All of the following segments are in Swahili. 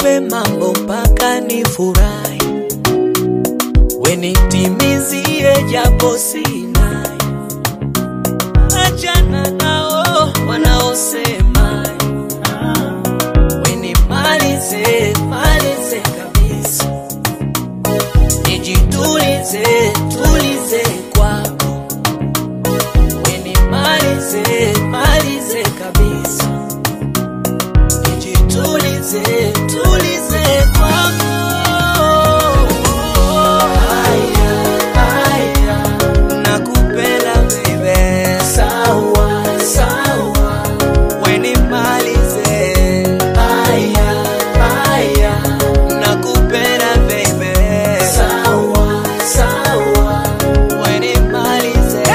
nipe mambo mpaka nifurahi, wenitimizie japo sina. Achana nao wanaosema, wenimalize malize kabisa, nijitulize tulize kwako, wenimalize malize kabisa nijitulize tulize kwako. Haya, haya, nakupenda baby, sawa sawa, wenimalize. Haya, haya, nakupenda baby, sawa sawa, wenimalize.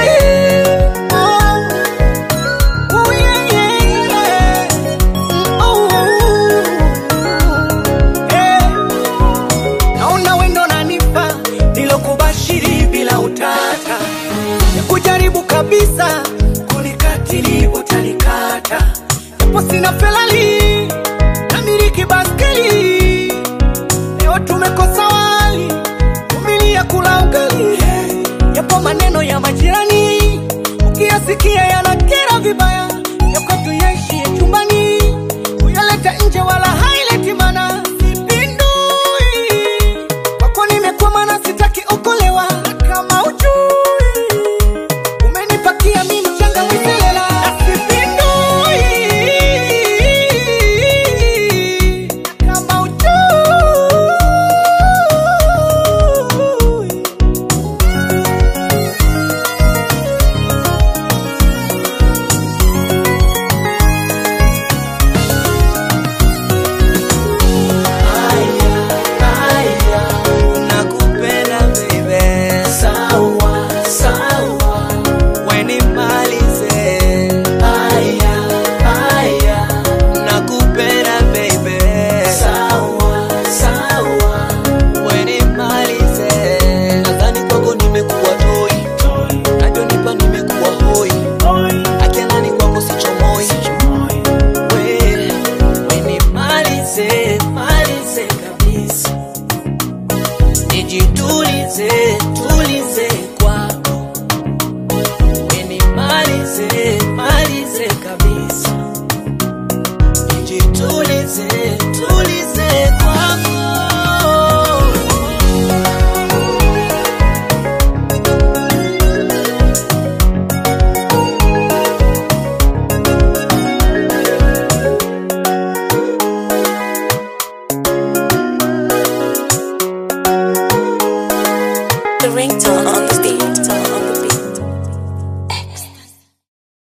Oh, yeah, yeah, yeah. naona wendo nanipa nilokubashiri bila utata ya kujaribu kabisa kunikatili utanikata japo sina felali na miliki baskeli leo tumekosa wali umilia kula ugali yapo maneno ya majirani ukiyasikia yanakera vibaya ya kwetu yaishie chumbani uyaleta nje wala haileti mana sipindui kwako nimekwama na sitaki okolewa na kama ujui umenipakia mi mchanga miselela na sipindui na kama ujui Haya, haya, nakupenda baby, sawa sawa, wenimalize. Haya, haya, nakupenda baby, sawa sawa, wenimalize. Nadhani kwako nimekuwa toi, nachonipa nimekuwa hoi, akianani kwangu sichomoi we wenimalize malize kabisa, nijitulize tulize kwako, wenimalize malize kabisa, nijitulize tulize kwako. The ringtone on